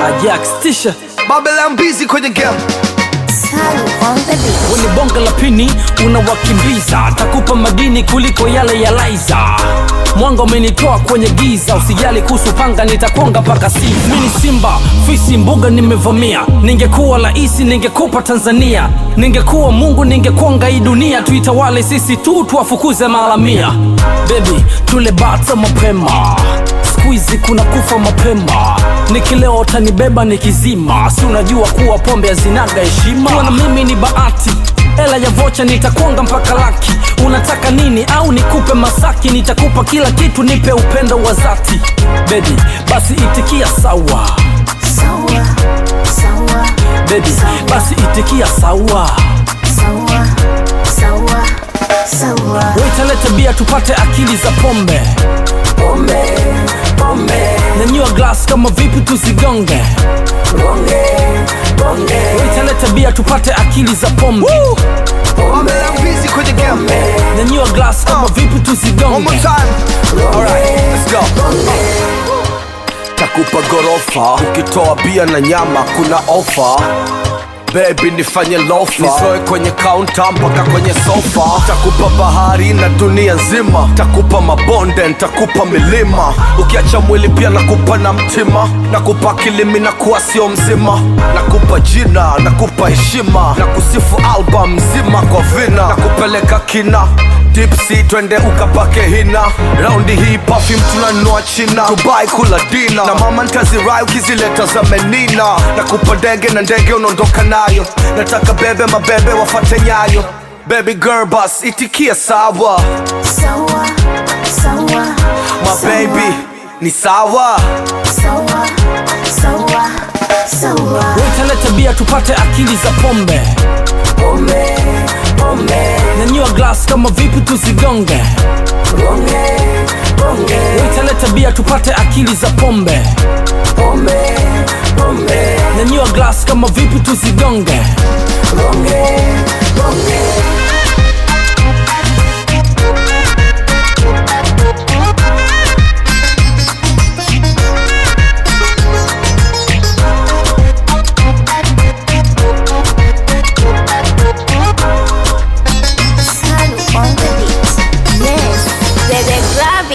Ajax tisha Babylon busy kwenye game Wenye bonga la pini unawakimbiza, takupa madini kuliko yale ya Laiza. Mwanga umenitoa kwenye giza, usijali kuhusu panga, nitakonga mpaka si mini simba fisi mbuga nimevamia. Ningekuwa raisi ningekupa Tanzania, ningekuwa Mungu ningekonga hii dunia, tuitawale sisi tu, tuwafukuze maharamia. Baby tule bata mapema Squeezy kuna kufa mapema, nikilewa utanibeba nikizima, si unajua kuwa pombe hazinaga heshima. Kuwa na mimi ni bahati, hela ya vocha nitakonga mpaka laki. Unataka nini au nikupe Masaki? Nitakupa kila kitu, nipe upendo wa dhati. Baby basi itikia sawa, Sawa, sawa, baby basi itikia sawa. sawa, sawa, sawa. Waitaleta bia tupate akili za pombe, Pombe, pombe, nanyua glass kama vipi tuzigonge. bonge, bonge, Waitaleta bia tupate akili za pombe Babylon busy kwenye game nanyua glass kama vipi One more tuzigonge time Alright, let's go Takupa gorofa Ukitoa bia na nyama kuna ofa Baby nifanye lofa Nizoe kwenye kaunta mpaka kwenye sofa Takupa bahari na dunia nzima Takupa mabonde, ntakupa milima Ukiacha mwili pia nakupa na mtima Nakupa kilimi na kuwa sio mzima Nakupa jina, nakupa heshima Na kusifu album nzima kwa vina Nakupeleka kina Dipsy twende ukapake hina raundi hii perfume tunanunua china Dubai kula dina na mama ntazirai ukizileta za menina nakupa ndege na ndege unaondoka nayo nataka bebe mabebe wafate nyayo baby girl bus itikia sawa sawa, sawa, my baby ni sawa sawa, sawa, sawa. Waitaleta bia tupate akili za pombe Pombe, pombe, nanyua glass kama vipi tuzigonge bonge, bonge, Waitaleta bia tupate akili za pombe pombe, pombe, nanyua glass kama vipi tuzigonge bonge,